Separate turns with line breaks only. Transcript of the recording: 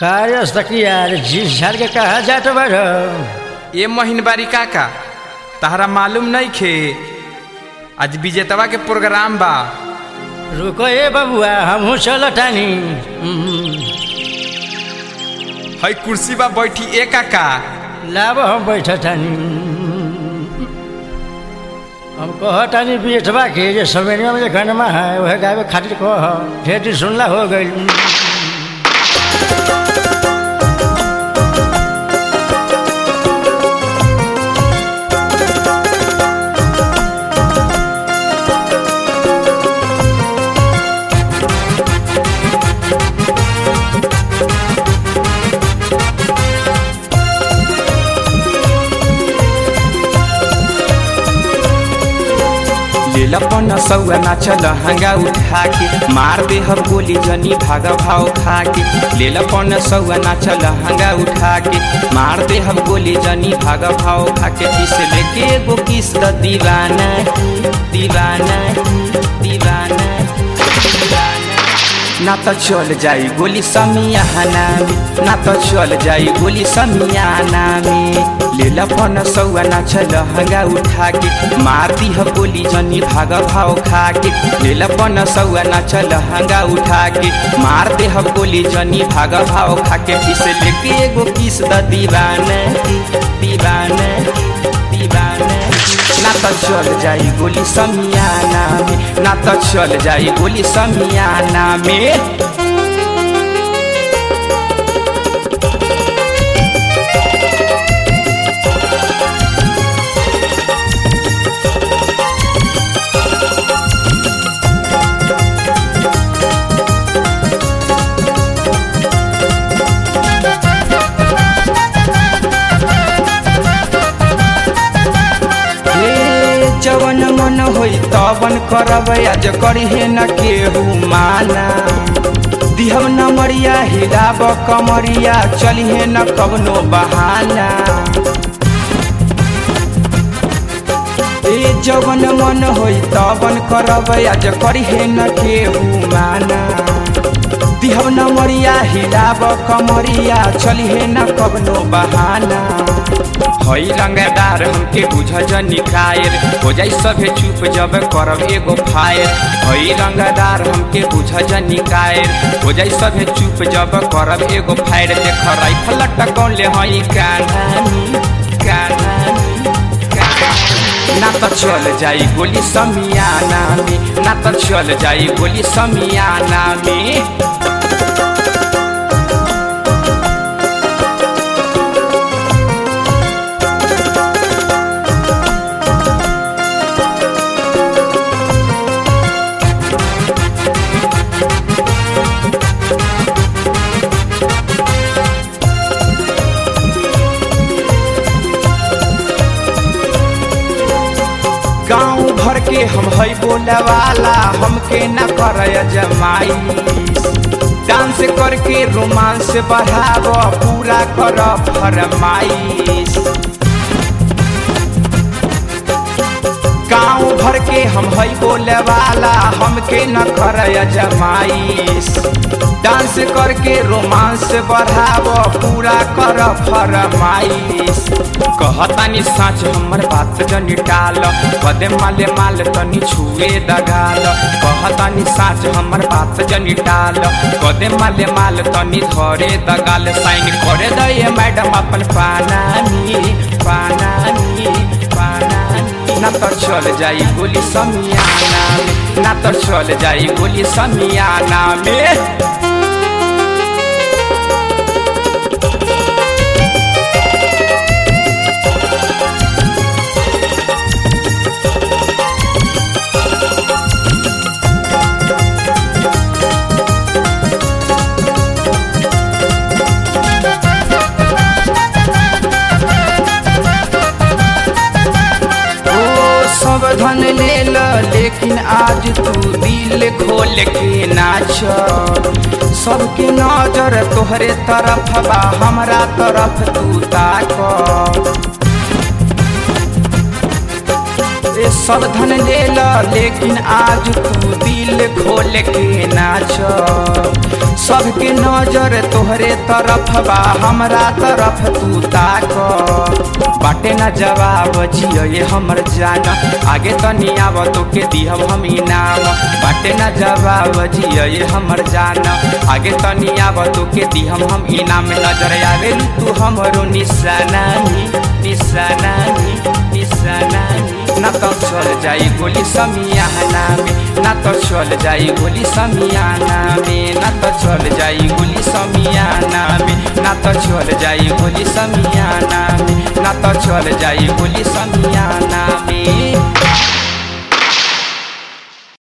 काय असतं की यार झील झाड़ के कहा जात बार
ए महीनबारी काका तहरा मालूम नहीं खे आज विजेतवा के प्रोग्राम बा
रुको ए बबुआ हमहू चल तानी
हई कुर्सी बा बैठी ए काका
लाब हम बैठ तानी हम कह तानी बेटवा के जे सवेरिया में जे गनमा है वह गावे खातिर कह ढेर दिन सुनला हो गई
लेलपन सौआ नाचल हंगा उठा के मार दे हम गोली जनी भाग भाव खा के लेलपन सौआ नाचल हंगा उठा के मार दे हम गोली जनी भाग भाव खा के किस लेके एगो किस द दीवाना दीवाना दीवाना दीवाना ना तो चल जाई गोली समियाना में ना तो चल जाई गोली समियाना में लेला पन सौआ नाचल हंगा उठा के मार दी ह गोली जनी भाग भाव खा के लेला पन सौआ नाचल हंगा उठा के मार दे ह गोली जनी भाग भाव खा के किस लेके एगो किस द दीवाना दीवाना दीवाना ना तो चल जाई गोली समियाना में ना तो चल जाई गोली समियाना में जवन मन होई तवन करब आज करिहे न केहू माना दिहब न मरिया हिलाब कमरिया चलिहे न कवनो बहाना ए जवन मन होई तवन करब आज करिहे न केहू माना दिहब न मरिया हिलाब कमरिया चलिहे न कवनो बहाना हई रंगदार हमके बुझ जनी कायर हो जाई सभे चुप जब करब एगो फायर हई रंगदार हमके बुझ जनी कायर हो जाई सभे चुप जब करब एगो फायर देख राइफल टकौले हई कान्हानी कान्हानी ना तो चल जाई गोली समियाना में ना तो चल जाई गोली समियाना में गाँव भर के हम हई बोले वाला हमके न कर जमाई डांस करके रोमांस बढ़ाव पूरा कर फरमाइश गाँव भर के हम हई बोले वाला हमके न कर जमाइश डांस करके रोमांस बढ़ाव पूरा कर फरमाइश कहतानी साँच हमर बात जनी टाल कदे माले माल तनी छुए दगाल कहतानी साँच हमर बात जनी टाल कदे माले माल तनी धरे दगाल साइन करे दे मैडम अपन पानानी पानानी पानानी ना तो चल जाई गोली समियाना में ना तो चल जाई गोली समियाना में सब धन ले ल लेकिन आज तू दिल खोल के नाच सबके नजर तोहरे तरफ बा हमरा तरफ तू ताक ए सब धन ले ल लेकिन आज तू दिल खोल के नाच सब सबके नजर तोहरे तरफ बा हमरा तरफ तू ताक बाटे न जवाब जियो ये हमर जान आगे तनी आव तोके दिहब हम इनाम बाटे न जवाब जियो ये हमर जान आगे तनी आव तोके दिहब हम इनाम नजर आवे तू हमरो निशाना निशाना निशाना ना तो चल जाई गोली समियाना में ना तो चल जाई गोली समियाना में ना तो चल जाई गोली समियाना में ना तो चल जाई गोली समियाना में ना तो चल जाई गोली समियाना में